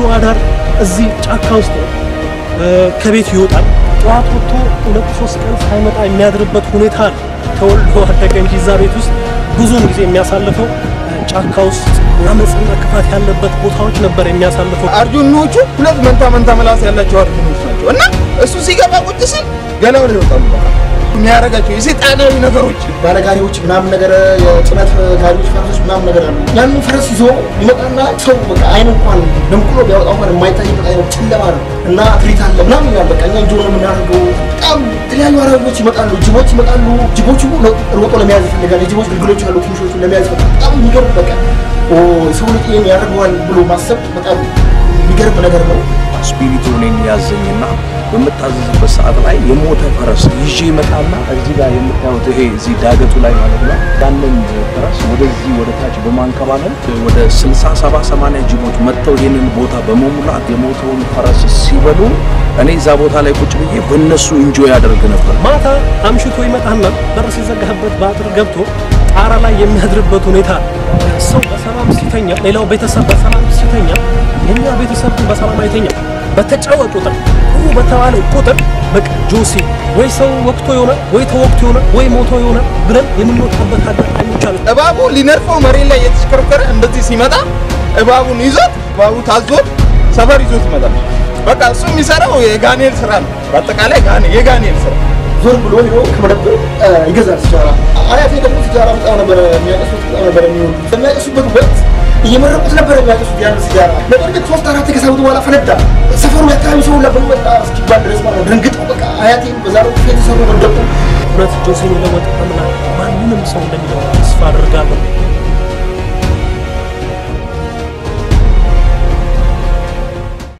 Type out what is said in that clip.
አዳር እዚህ ጫካ ውስጥ ነው። ከቤት ይወጣል። ጠዋት ወጥቶ ሁለት ሶስት ቀን ሳይመጣ የሚያድርበት ሁኔታ ነው። ተወልዶ አደገ እንጂ እዛ ቤት ውስጥ ብዙውን ጊዜ የሚያሳልፈው ጫካ ውስጥ አመፅና ክፋት ያለበት ቦታዎች ነበር የሚያሳልፈው። አርጁኖቹ ሁለት መንታ መንታ ምላስ ያላቸው አርጁኖች ናቸው እና እሱ ሲገባ ቁጭ ሲል ገላው ላይ ይወጣሉ። የሚያደርጋቸው የሰይጣናዊ ነገሮች ባለጋሪዎች ምናምን ነገር የጭነት ጋሪዎች ፈረሶች ምናምን ነገር አሉ። ያንን ፈረስ ይዞ ይመጣና ሰው በቃ አይን እንኳን ደምቅሎ ቢያወጣው እንኳን የማይታይበት አይነት ጨለማ ነው እና ትርኢት አለ ምናምን ይላል። በቃ እኛ እንጆ ነው የምናደርገው። በጣም የተለያዩ አራዊቶች ይመጣሉ፣ ጅቦች ይመጣሉ። ጅቦቹ ሮጦ ለመያዝ ይፈልጋል። የጅቦች ግልግሎች አሉ፣ ትንሾቹ ለመያዝ ይፈልጋል። በጣም የሚገርም በቃ ሰው ልጅ ይሄን ያደርገዋል ብሎ ማሰብ በጣም የሚገርም ነገር ነው። ስፒሪቱ እኔን ያዘኝና በምታዘዝበት ሰዓት ላይ የሞተ ፈረስ ይዤ ይመጣና እዚህ ጋር የምታዩት ይሄ እዚህ ዳገቱ ላይ ማለት ነው። ያንን ፈረስ ወደዚህ ወደ ታች በማንከባለል ወደ 60 70 80 ጅቦች መጥተው ይህንን ቦታ በመሙላት የሞተውን ፈረስ ሲበሉ እኔ እዛ ቦታ ላይ ቁጭ ብዬ በእነሱ ኢንጆይ ያደርግ ነበር። ማታ አምሽቶ ይመጣና በር ሲዘጋበት በአጥር ገብቶ ጣራ ላይ የሚያድርበት ሁኔታ ሰው በሰላም ሲተኛ፣ ሌላው ቤተሰብ በሰላም ሲተኛ፣ የኛ ቤተሰብ ግን በሰላም አይተኛ። በተጫወ ቁጥር ጥሩ በተባለ ቁጥር በቃ ጆሲ ወይ ሰው ወቅቶ የሆነ ወይ ተወቅቶ የሆነ ወይ ሞቶ የሆነ ብለን የምንወጣበት አጋጣሚዎች አሉ። እባቡ ሊነርፈው መሬት ላይ የተሽከረከረ እንደዚህ ሲመጣ እባቡን ይዞት እባቡ ታዞት ሰፈር ይዞት ይመጣል። በቃ እሱ የሚሰራው የጋኔል ስራ ነው። በአጠቃላይ የጋኔል ስራ ዞር ብሎ ሄዶ ከመደብር ይገዛል ሲጃራ። አያቴ ደግሞ ሲጃራ በጣም ነበረ የሚያቀሱት፣ በጣም ነበረ የሚወዱት። በሚያቀሱበት ወቅት እየመረቁት ነበረ የሚያቀሱት ያን ሲጃራ። ነገር ግን ሶስት አራት ከሳቡት በኋላ ፈነዳ። ሰፈሩ የአካባቢ ሰው ሁላ በመጣ እስኪባል ድረስ ማለት ደንግጠው በቃ አያቴ በዛ ነው የተሰሩ ወደቁ። እውነት ጆሲን ለመጠቀምና ማንንም ሰው እንደሚለው ተስፋ አድርጋለሁ።